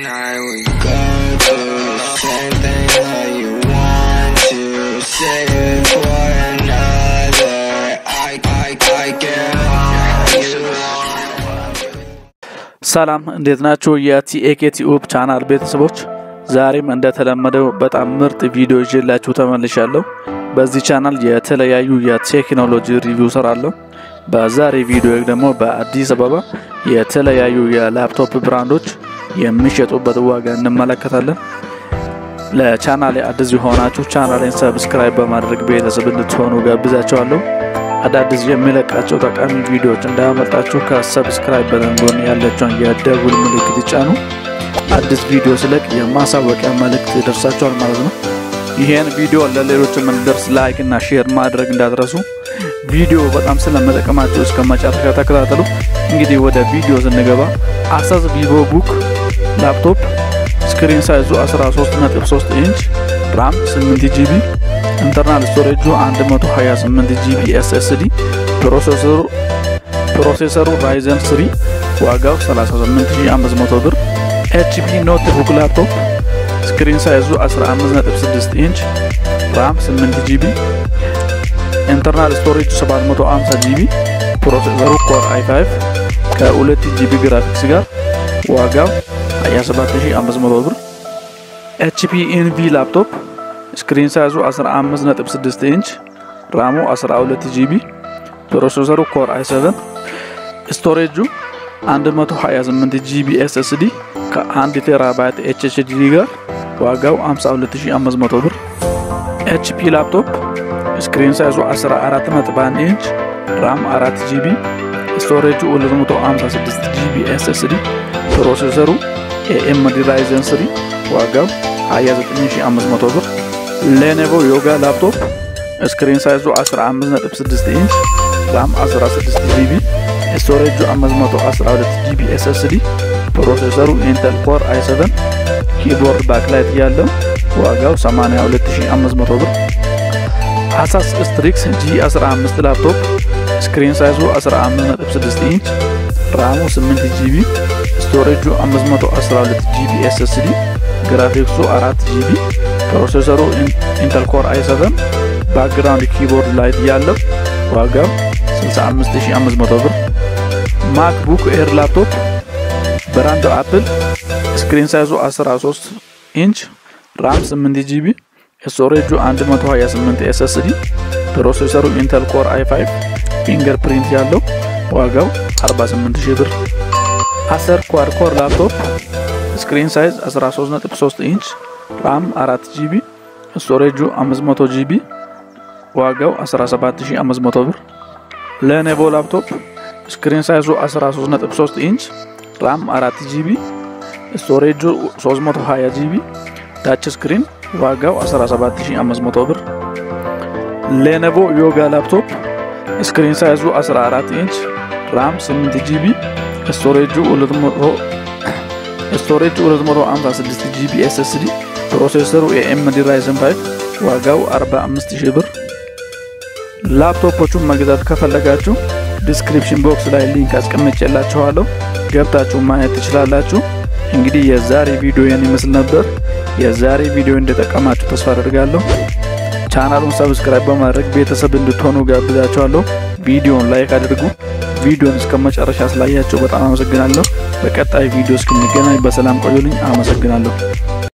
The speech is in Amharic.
night we go through the same thing that you want to save it for another. I, I, I get all you want. ሰላም እንዴት ናችሁ? የቲኤኬ ቲዩብ ቻናል ቤተሰቦች ዛሬም እንደተለመደው በጣም ምርጥ ቪዲዮ ይዤላችሁ ተመልሻለሁ። በዚህ ቻናል የተለያዩ የቴክኖሎጂ ሪቪው ሰራለሁ። በዛሬ ቪዲዮ ደግሞ በአዲስ አበባ የተለያዩ የላፕቶፕ ብራንዶች የሚሸጡበት ዋጋ እንመለከታለን። ለቻናሌ አዲስ የሆናችሁ ቻናሌን ሰብስክራይብ በማድረግ ቤተሰብ እንድትሆኑ ጋብዛቸዋለሁ። አዳዲስ የሚለቃቸው ጠቃሚ ቪዲዮዎች እንዳያመልጣችሁ ከሰብስክራይብ በተን ጎን ያለችውን የደውል ምልክት ይጫኑ። አዲስ ቪዲዮ ስለቅ የማሳወቂያ መልእክት ይደርሳችኋል ማለት ነው። ይሄን ቪዲዮ ለሌሎችም እንዲደርስ ላይክ እና ሼር ማድረግ እንዳትረሱ። ቪዲዮ በጣም ስለመጠቀማቸው እስከ መጨረሻ ተከታተሉ። እንግዲህ ወደ ቪዲዮ ስንገባ አሳስ ቪቮ ቡክ ላፕቶፕ ስክሪን ሳይዙ 13.3 ኢንች ራም 8 ጂቢ ኢንተርናል ስቶሬጁ 128 ጂቢ ኤስኤስዲ ፕሮሴሰሩ ፕሮሴሰሩ ራይዘን 3 ዋጋው 38500 ብር ኤችፒ ኖት ቡክ ላፕቶፕ ስክሪን ሳይዙ 15.6 ኢንች ራም 8 ጂቢ ኢንተርናል ስቶሬጅ 750 ጂቢ ፕሮሴሰሩ ኮር i5 ከ2 ጂቢ ግራፊክስ ጋር ዋጋው 27500 ብር ኤችፒ ኢንቪ ላፕቶፕ ስክሪን ሳይዙ 15.6 ኢንች ራሙ 12 ጂቢ ፕሮሴሰሩ ኮር i7 ስቶሬጁ 128 ጂቢ ኤስኤስዲ ከ1 ቴራባይት ኤችኤችዲ ጋር ዋጋው 52500 ብር ኤችፒ ላፕቶፕ ስክሪን ሳይዙ 14.1 ኢንች ራም 4 ጂቢ ስቶሬጁ 256 ጂቢ ኤስኤስዲ ፕሮሴሰሩ ኤኤምዲ ራይዘን 3 ዋጋው 29500 ብር ሌኔቮ ዮጋ ላፕቶፕ ስክሪን ሳይዙ 15.6 ኢንች ራም 16 ጂቢ ስቶሬጁ 512 ጂቢ ኤስኤስዲ ፕሮሴሰሩ ኢንተል ኮር i7 ኪቦርድ ባክላይት ያለው ዋጋው 82500 ብር አሳስ ስትሪክስ ጂ15 ላፕቶፕ ስክሪን ሳይዙ 15.6 ኢንች ራሙ 8 ጂቢ ስቶሬጁ 512 ጂቢ ኤስኤስዲ ግራፊክሱ 4 ጂቢ ፕሮሴሰሩ ኢንተል ኮር i7 ባክግራውንድ ኪቦርድ ላይት ያለው ዋጋው 65500 ብር ማክቡክ ኤር ላፕቶፕ ብራንዱ አፕል ስክሪን ሳይዙ 13 ኢንች ራም 8 ጂቢ ስቶሬጁ 128 ኤስኤስዲ ፕሮሴሰሩ ኢንተል ኮር i5 ፊንገር ፕሪንት ያለው ዋጋው 48000 ብር አሰር ኳድ ኮር ላፕቶፕ ስክሪን ሳይዝ 13.3 ኢንች ራም 4 ጂቢ ስቶሬጁ 500 ጂቢ ዋጋው 17500 ብር ለኔቮ ላፕቶፕ ስክሪን ሳይዙ 13.3 ኢንች ራም 4 ጂቢ ስቶሬጁ 320 ጂቢ ታች ስክሪን ዋጋው 17500 ብር ሌኔቮ ዮጋ ላፕቶፕ ስክሪን ሳይዙ 14 ኢንች ራም 8 ጂቢ ስቶሬጁ 256 ጂቢ ኤስኤስዲ ፕሮሴሰሩ ኤኤምዲ ራይዘን 5 ዋጋው 45000 ብር ላፕቶፖቹን መግዛት ከፈለጋችሁ ዲስክሪፕሽን ቦክስ ላይ ሊንክ አስቀምጬላችኋለሁ ገብታችሁ ማየት ትችላላችሁ። እንግዲህ የዛሬ ቪዲዮ ይህን ይመስል ነበር። የዛሬ ቪዲዮ እንደጠቀማችሁ ተስፋ አደርጋለሁ። ቻናሉን ሰብስክራይብ በማድረግ ቤተሰብ እንድትሆኑ ጋብዛችኋለሁ። ቪዲዮን ላይክ አድርጉ። ቪዲዮን እስከ መጨረሻ ስላያችሁ በጣም አመሰግናለሁ። በቀጣይ ቪዲዮ እስክንገናኝ በሰላም ቆዩልኝ። አመሰግናለሁ።